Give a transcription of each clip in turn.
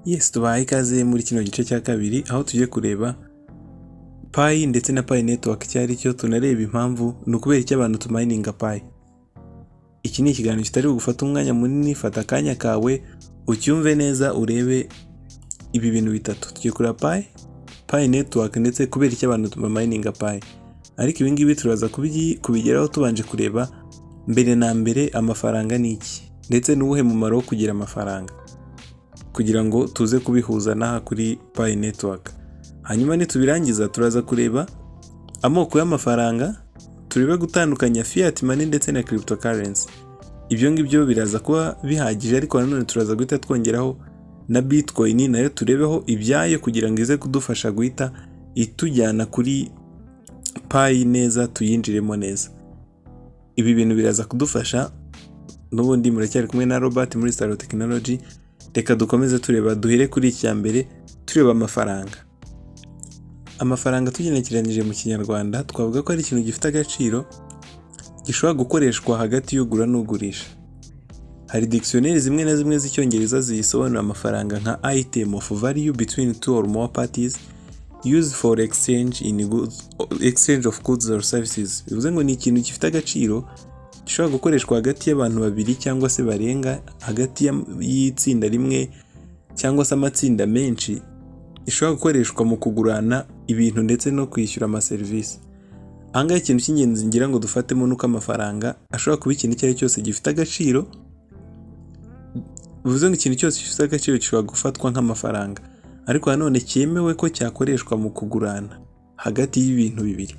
Yes tubahaye ikaze muri kino gice cya kabiri aho tugiye kureba Pi ndetse na Pi Network icyo ari cyo tunareba impamvu ni ukubera icyo abantu tumayininga Pi. Iki ni ikiganiro kitari bugufata umwanya munini fata akanya kawe ucyumve neza urebe ibi bintu bitatu tugiye kureba Pi, Pi Network ndetse kubera icyo abantu bamayininga Pi. Ariko ibi ngibi turaza kubigi- kubigeraho tubanje kureba mbere na mbere amafaranga ni iki ndetse n'uwuhe mumaro wo kugira amafaranga kugira ngo tuze kubihuza n'aha kuri Pi Network. Hanyuma nitubirangiza turaza kureba amoko y'amafaranga, turebe gutandukanya fiat money ndetse na cryptocurrency. Ibyo ngibyo biraza kuba bihagije ariko nanone turaza guhita twongeraho na bitcoin nayo turebeho ibyayo kugira ngo ize kudufasha guhita itujyana kuri Pi neza tuyinjiremo neza. Ibi bintu biraza kudufasha n'ubundi muracyari kumwe na Robert muri Star Technology reka dukomeze tureba duhere kuri icya mbere tureba amafaranga amafaranga tugenekeranyije mu kinyarwanda twavuga ko ari ikintu gifite agaciro gishobora gukoreshwa hagati y'ugura n'ugurisha hari dictionnaire zimwe na zimwe z'icyongereza ziyisobanura amafaranga nka item of value between two or more parties used for exchange in goods, exchange of goods or services bivuze ngo ni ikintu gifite agaciro gishobora gukoreshwa hagati y'abantu babiri cyangwa se barenga hagati ya- y'itsinda rimwe cyangwa se amatsinda menshi ishobora gukoreshwa mu kugurana ibintu ndetse no kwishyura amaserivisi ahangaha ikintu cy'ingenzi ngira ngo dufatemo ni uko amafaranga ashobora kuba ikintu icyo ari cyo cyose gifite agaciro bivuze ngo ikintu cyose gifite agaciro gishobora gufatwa nk'amafaranga ariko nanone cyemewe ko cyakoreshwa mu kugurana hagati y'ibintu bibiri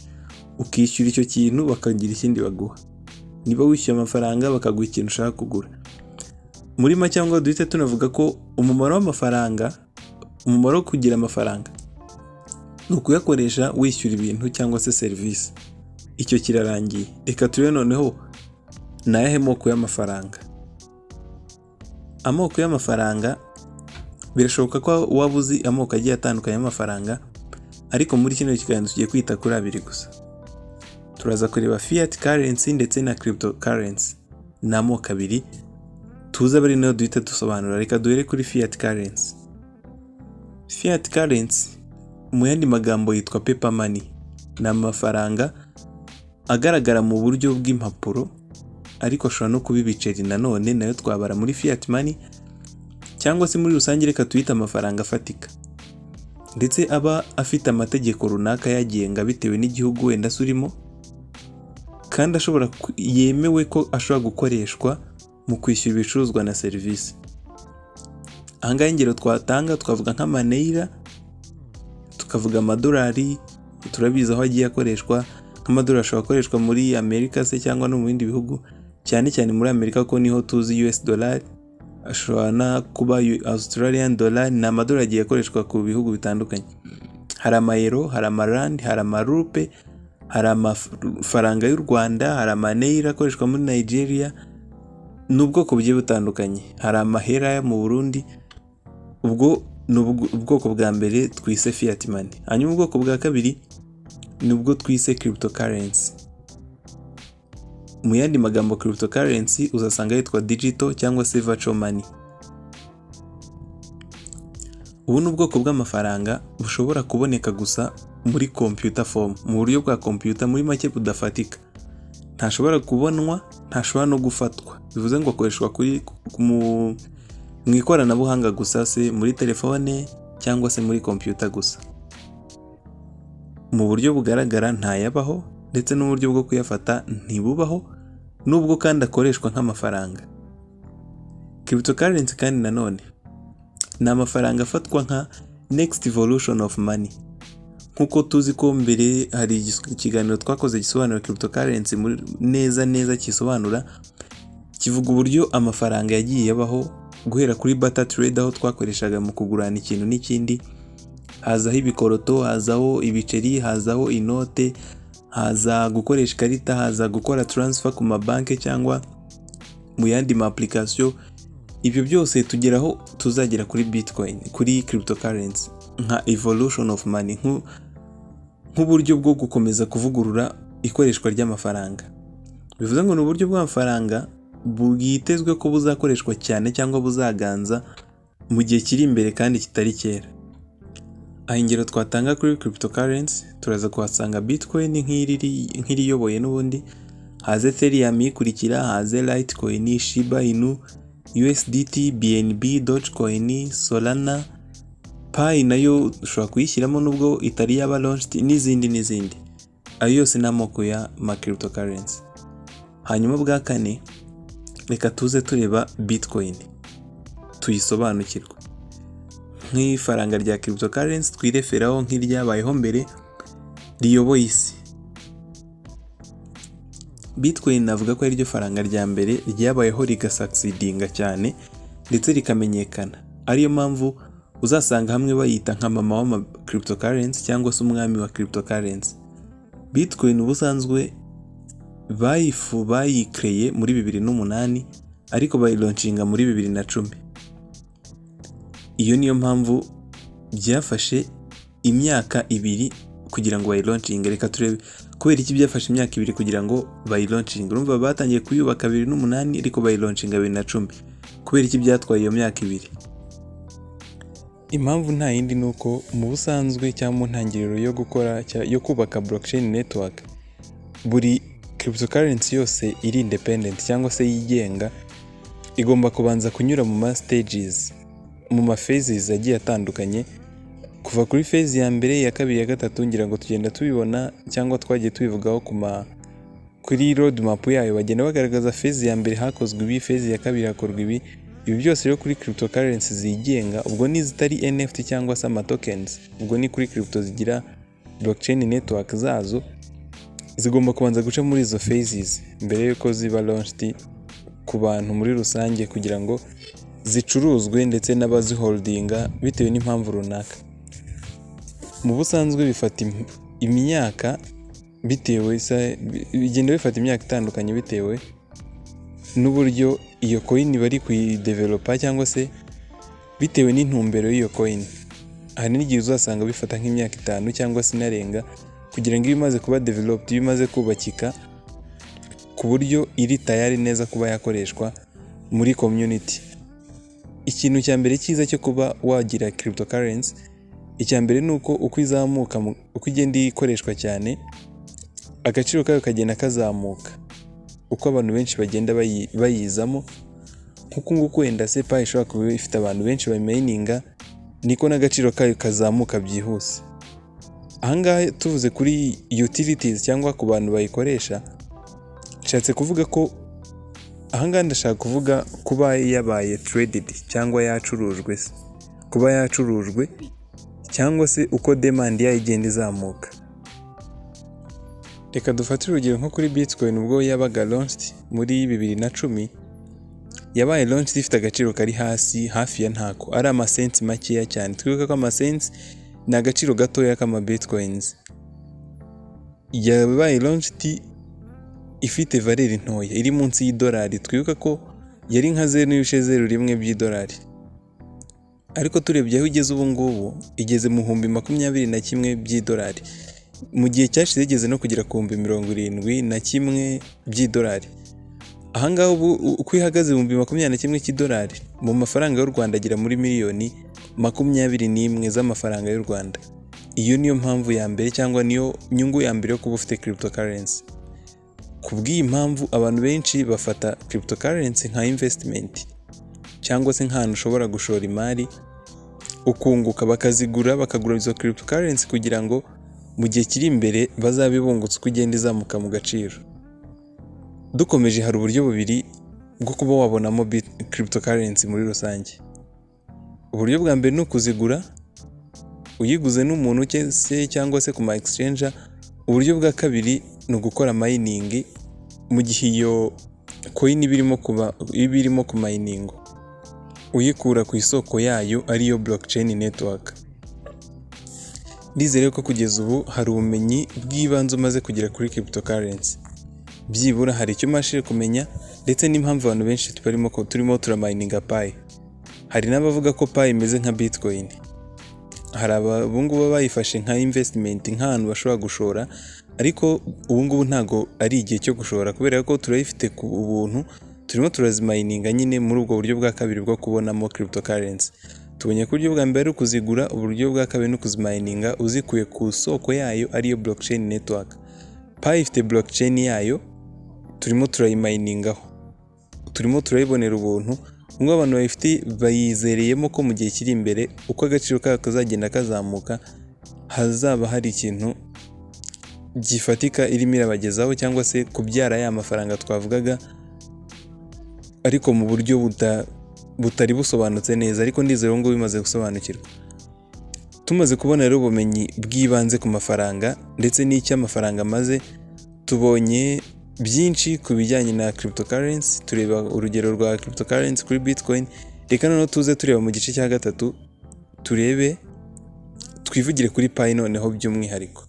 ukishyura icyo kintu bakagira ikindi baguha niba wishyuye amafaranga bakaguha ikintu ushaka kugura muri make cyangwa duhite tunavuga ko umumaro w'amafaranga umumaro wo kugira amafaranga ni ukuyakoresha wishyura ibintu cyangwa se serivisi icyo kirarangiye reka turebe noneho ni ayahe moko y'amafaranga amoko y'amafaranga birashoboka ko waba uzi amoko agiye atandukanye y'amafaranga ariko muri kino kiganiro tugiye kwita kuri abiri gusa turaza kureba fiat currency ndetse na cryptocurrency ni amoko abiri tuzi abari nayo duhita dusobanura reka duhere kuri fiat currency fiat currency mu yandi magambo yitwa paper money ni amafaranga agaragara mu buryo bw'impapuro ariko ashobora no kuba ibiceri nanone nayo twabara muri fiat money cyangwa se muri rusange reka tuyite amafaranga afatika ndetse aba afite amategeko runaka yagenga bitewe n'igihugu wenda se urimo kandi ashobora ku- yemewe ko ashobora gukoreshwa mu kwishyura ibicuruzwa na serivisi ahangaha ingero twatanga twavuga nk'amaneyira tukavuga amadolari turabizi aho agiye akoreshwa nk'amadolari ashobora gukoreshwa muri amerika se cyangwa no mu bindi bihugu cyane cyane muri amerika ko niho tuzi us dolari ashobora no kuba U- australian dolari ni amadolari agiye akoreshwa ku bihugu bitandukanye hari amayero hari amarandi hari amarupe hari amafaranga y'u Rwanda hari amaneyira akoreshwa muri Nigeria n'ubwoko bugiye butandukanye hari amahera yo mu Burundi ubwo ni ubw- ubwoko bwa mbere twise fiat money hanyuma ubwoko bwa kabiri ni ubwo twise cryptocurrency mu yandi magambo cryptocurrency uzasanga yitwa digital cyangwa se virtual money ubu ni ubwoko bw'amafaranga bushobora kuboneka gusa muri computer form mu buryo bwa computer muri make budafatika ntashobora kubonwa ntashobora no gufatwa bivuze ngo akoreshwa kuri mu, mu ikoranabuhanga gusa se muri telefone cyangwa se muri computer gusa mu buryo bugaragara ntayabaho ndetse n'uburyo bwo kuyafata ntibubaho nubwo kandi akoreshwa nk'amafaranga cryptocurrency kandi nanone ni amafaranga afatwa nka next evolution of money nk'uko tuzi ko mbere hari igis- ikiganiro twakoze gisobanura cryptocurrency muri- neza neza kisobanura kivuga uburyo amafaranga yagiye abaho guhera kuri bata trade aho twakoreshaga mu kugurana ikintu n'ikindi hazaho ibikoroto hazaho ibiceri hazaho inote haza gukoresha ikarita haza gukora transfer ku mabanki cyangwa mu yandi ma application ibyo byose tugeraho tuzagera kuri bitcoin kuri cryptocurrency nka evolution of money nk'u- nk'uburyo bwo gukomeza kuvugurura ikoreshwa ry'amafaranga bivuze ngo ni uburyo bw'amafaranga bwitezwe ko buzakoreshwa cyane cyangwa buzaganza mu gihe kiri imbere kandi kitari kera aha ingero twatanga kuri cryptocurrency turaza kuhasanga bitcoin nk'iri nk'iriyoboye n'ubundi haze ethereum ikurikira haze litecoin shiba inu usdt bnb dogecoin solana payi nayo ushobora kuyishyiramo nubwo itari yaba launched n'izindi n'izindi ayo yose ni amoko ya ma cryptocurrency hanyuma bwa kane reka tuze tureba bitcoin tuyisobanukirwa nk'ifaranga rya cryptocurrency twireferaho nk'iryabayeho mbere riyoboye isi bitcoin navuga ko ari ryo faranga rya mbere ryabayeho rigasaksidinga cyane ndetse rikamenyekana ariyo mpamvu uzasanga hamwe bayita nka mama w'ama cryptocurrency cyangwa se umwami wa cryptocurrency bitcoin ubusanzwe bayifu bayikereye muri bibiri n'umunani ariko bayilonshinga muri bibiri na cumi iyo niyo mpamvu byafashe imyaka ibiri kugira ngo bayilonchinge reka turebe kubera iki byafashe imyaka ibiri kugira ngo bayilonchinge urumva batangiye kuyubaka bibiri n'umunani ariko bayilonchinga bibiri na cumi kubera iki byatwaye iyo myaka ibiri impamvu nta yindi ni uko mu busanzwe cyangwa mu ntangiriro yo gukora cya- yo kubaka blockchain network buri cryptocurrency yose iri independent cyangwa se yigenga igomba kubanza kunyura mu ma stages mu ma phases agiye atandukanye kuva kuri phase ya mbere ya kabiri ya gatatu ngira ngo tugenda tubibona cyangwa twagiye tubivugaho ku ma kuri road map yayo bagenda bagaragaza phase ya mbere hakozwe ibi phase ya kabiri hakorwa ibi ibi byose rero kuri cryptocurrency zigenga ubwo n'izitari NFT cyangwa se amatokens ubwo ni kuri crypto zigira blockchain network zazo zigomba kubanza guca muri izo phases mbere y'uko ziba launched ku bantu muri rusange kugira ngo zicuruzwe ndetse n'abaziholdinga bitewe n'impamvu runaka mu busanzwe bifata im- imyaka bitewe se- bi- bigenda bifata imyaka itandukanye bitewe n'uburyo iyo coin bari kuyidevelopa cyangwa se bitewe n'intumbero y'iyo coin hari n'igihe uzasanga bifata nk'imyaka itanu cyangwa se inarenga kugira ngo ibe imaze kuba developed ibe imaze kubakika ku buryo iri tayari neza kuba yakoreshwa muri community ikintu cya mbere cyiza cyo kuba wagira cryptocurrency icya mbere ni uko uko izamuka mu- uko igenda ikoreshwa cyane agaciro kayo kagenda kazamuka uko abantu benshi bagenda bayi- bayizamo nk'uku nguku wenda se payi ishobora kuba ifite abantu benshi bayimayininga niko n'agaciro kayo kazamuka byihuse ahangaha tuvuze kuri utilities cyangwa ku bantu bayikoresha nshatse kuvuga ko ahangaha ndashaka kuvuga kuba yabaye traded cyangwa yacurujwe se kuba yacurujwe cyangwa se uko demand yayo igenda izamuka reka dufate urugero nko kuri bitcoin ubwo yabaga launched muri bibiri na cumi yabaye launched ifite agaciro kari hasi hafi ya ntako ari amasensi makeya cyane twibuke ko amasensi ni agaciro gatoya k'ama bitcoins yabaye launched ifite valeri ntoya iri munsi y'idolari twibuka ko yari nka zeru n'ibice zeru rimwe by'idolari ariko turebye aho igeze ubu ngubu igeze mu bihumbi makumyabiri na kimwe by'idolari mu gihe cyashize igeze no kugera ku bihumbi mirongo irindwi na kimwe by'idolari ahangaha ubu u- uko ihagaze mu bihumbi makumyabiri na kimwe cy'idolari mu mafaranga y'u rwanda agera muri miliyoni makumyabiri n'imwe z'amafaranga y'u rwanda iyo niyo mpamvu ya mbere cyangwa niyo nyungu ya mbere yo kuba ufite cryptocurrency ku bw'iyi mpamvu abantu benshi bafata cryptocurrency nka investment cyangwa se nk'ahantu ushobora gushora imari ukunguka bakazigura bakagura izo cryptocurrency kugira ngo mu gihe kiri imbere bazabe bungutse uko igenda izamuka mu gaciro dukomeje hari uburyo bubiri bwo kuba wabonamo bit- cryptocurrency muri rusange uburyo bwa mbere ni ukuzigura uyiguze n'umuntu cye- se cyangwa se ku ma exchange uburyo bwa kabiri ni ugukora mining mu gihe iyo coin iba irimo kuba iba irimo ku mining uyikura ku isoko yayo ariyo blockchain network ndizere ko kugeza ubu hari ubumenyi bw'ibanze umaze kugera kuri cryptocurrency byibura hari icyo umashije kumenya ndetse n'impamvu abantu benshi turimo turimo turamayininga payi hari n'abavuga ko payi imeze nka bitcoin hari abungubu bayifashe nka investment nk'ahantu bashobora gushora ariko ubungubu ntabwo ari igihe cyo gushora kubera ko turayifite ku buntu turimo turazimayininga nyine muri ubwo buryo bwa kabiri bwo kubonamo cryptocurrency tubonye ko uburyo bwa mbere ari ukuzigura uburyo bwa kabiri ni ukuzimayininga uzikuye ku soko yayo ariyo blockchain network payi ifite blockchain yayo turimo turayimayiningaho turimo turayibonera ubuntu nubwo abantu bayifite bayizereyemo ko mu gihe kiri imbere uko agaciro kayo kazagenda kazamuka hazaba hari ikintu gifatika irimo irabagezaho cyangwa se kubyara ya mafaranga twavugaga ariko mu buryo buta butari busobanutse neza ariko ndizera ubu ngubu bimaze gusobanukirwa tumaze kubona rero ubumenyi bw'ibanze ku mafaranga ndetse n'icyo amafaranga amaze tubonye byinshi ku bijyanye na cryptocurrency tureba urugero rwa cryptocurrency kuri bitcoin reka noneho tuze tureba mu gice cya gatatu turebe twivugire kuri payi noneho by'umwihariko